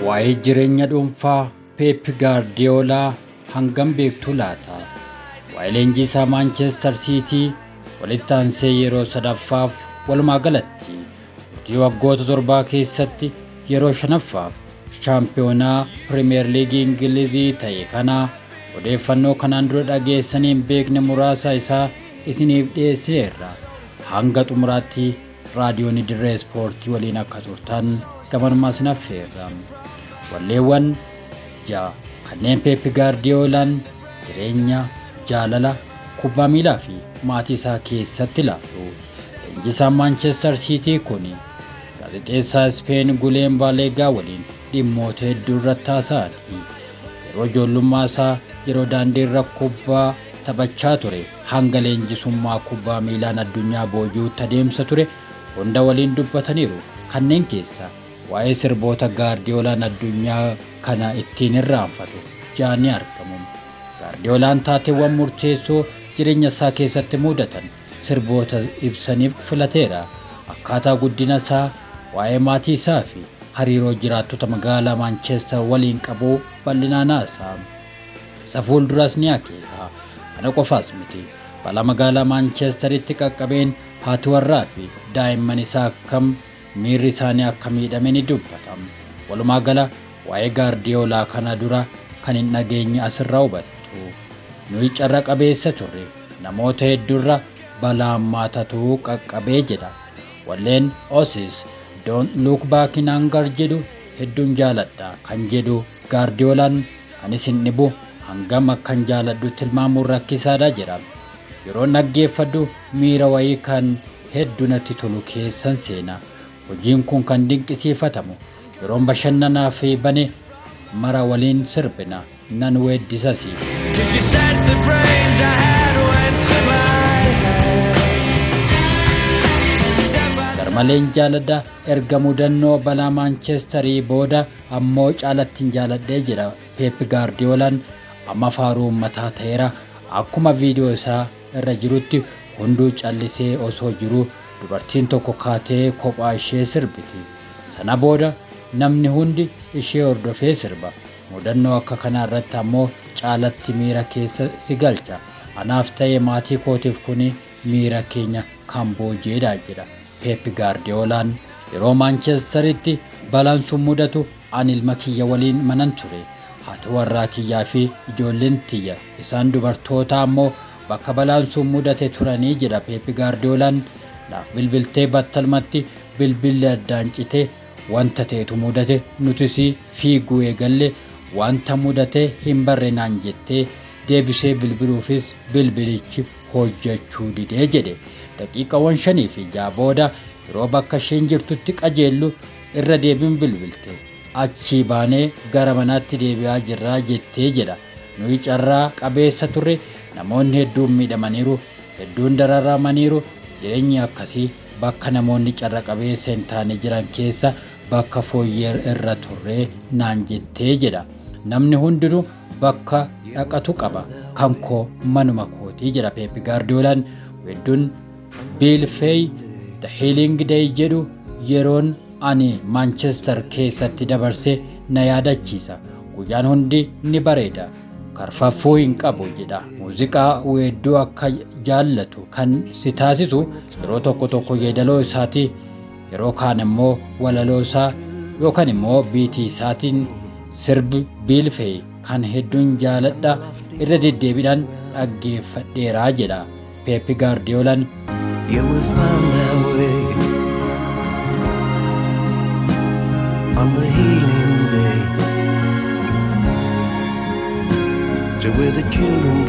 Waa'ee jireenya dhuunfaa Peep Gaardiyoolaa hangam beektuu laata? Waa'ee leenjii isaa Maanchestar Siitii walitti aansee yeroo sadaffaaf walumaa galatti hojii waggoota torbaa keessatti yeroo shanaffaaf shaampiyoonaa Pirimeer Liigii Ingilizii ta'e kana odeeffannoo kanaan dura dhageessanii hin beekne muraasa isaa isiniif dhiyeessineerra. Hanga xumuraatti raadiyoon dirree ispoortii waliin akka turtan gamanuma isin affeerra. Walleewwan ja'a kanneen Peep Gaardiyoolaan jireenya jaalala kubbaa miilaa fi maatii isaa keessatti ilaalu. Leenjisaan Maanchestar Siitii kun gaazexeessaa Ispeen Guleen Baaleegaa waliin dhimmoota hedduu irratti haasa'anii yeroo ijoollummaa isaa yeroo daandii irra kubbaa taphachaa ture hanga leenjisummaa kubbaa miilaan addunyaa boojuutti adeemsa ture hunda waliin dubbataniiru kanneen keessa waa'ee sirboota gaardiyoolaan addunyaa kana ittiin irraanfatu jaanii argamu. Gaardiyoolaan taateewwan murteessoo jireenya isaa keessatti mudatan sirboota ibsaniif filateera. Akkaataa guddina isaa, waa'ee maatii isaa fi hariiroo jiraattota magaalaa Maanchestar waliin qabu bal'inaan haasa'a. Isa fuulduras ni akeeka. Kana qofaas miti. Balaa magaalaa Maanchestaritti qaqqabeen haati warraa fi daa'imman isaa akkam miirri isaanii akka miidhame ni dubbata. Walumaa gala waa'ee gaardiyoolaa kana dura kan hin dhageenye asirraa hubattu. Nuyi carra qabeessa turre namoota hedduurra balaa hammaatatu qaqqabee jedha. Walleen Osis Don't Look Back in Anger jedhu hedduun jaaladha kan jedhu gaardiyoolaan kan isin dhibu hangam akkan jaaladhu tilmaamuun rakkisaadha jedha. Yeroo dhaggeeffadhu miira wayii kan hedduu natti tolu keessan seena. Hojiin kun kan dinqisiifatamu yeroon bashannanaa fi bane mara waliin sirbina nan weeddisas. Cause you said the brains I had went to my head. Step by Garmaleen jaaladha erga mudannoo balaa Maanchestarii booda ammoo caalattiin jaaladhee jedha Peep Gaardiyoolaan amma faaruu uummataa ta'eera akkuma viidiyoo isaa irra jirutti hunduu callisee osoo jiru dubartiin tokko kaatee kophaa ishee sirbiti. Sana booda namni hundi ishee hordofee sirba. Mudannoo akka kanaa irratti ammoo caalatti miira keessa si galcha. Anaaf ta'ee maatii kootiif kuni miira keenya kan booji'edha jedha. Peep Gaardiyoolaan yeroo Maanchestaritti balaan sun mudatu ani ilma kiyya waliin manan ture. Haati warraa kiyyaa fi ijoolleen tiyya isaan dubartoota ammoo bakka balaan sun mudate turanii jedha Peep Gaardiyoolaan naaf bilbiltee battalumatti bilbilli addaan citee wanta ta'etu mudate nutis fiiguu eegalle wanta mudate hin barre naan jettee deebisee bilbiluufis bilbilichi hojjechuu didee jedhe daqiiqawwan shanii fi ja'a booda yeroo bakka isheen jirtutti qajeellu irra deebiin bilbilte achii baanee gara manaatti deebi'aa jirraa jettee jedha nuyi carraa qabeessa turre namoonni hedduun miidhamaniiru hedduun dararamaniiru jireenyi akkasii bakka namoonni carra qabeessa hin taane jiran keessa bakka fooyyee irra turree naan jettee jedha namni hundinuu bakka dhaqatu qaba kan koo manuma kootii jedha peepi gaardiyoolaan hedduun biilfeey the healing day jedhu yeroon ani maanchestar keessatti dabarse na yaadachiisa guyyaan hundi ni bareeda karfaffuu hin qabu jedha muuziqaa weedduu akka jaallatu kan si taasisu yeroo tokko tokko yeedaloo isaati yeroo kaan immoo walaloo isaa yookaan immoo biitii isaatiin sirbi biilfee kan hedduun jaaladha irra deddeebiidhaan dhaggeeffadheeraa jedha peepi gaardiyoolaan Yeah, we found our way on the healing day to where the children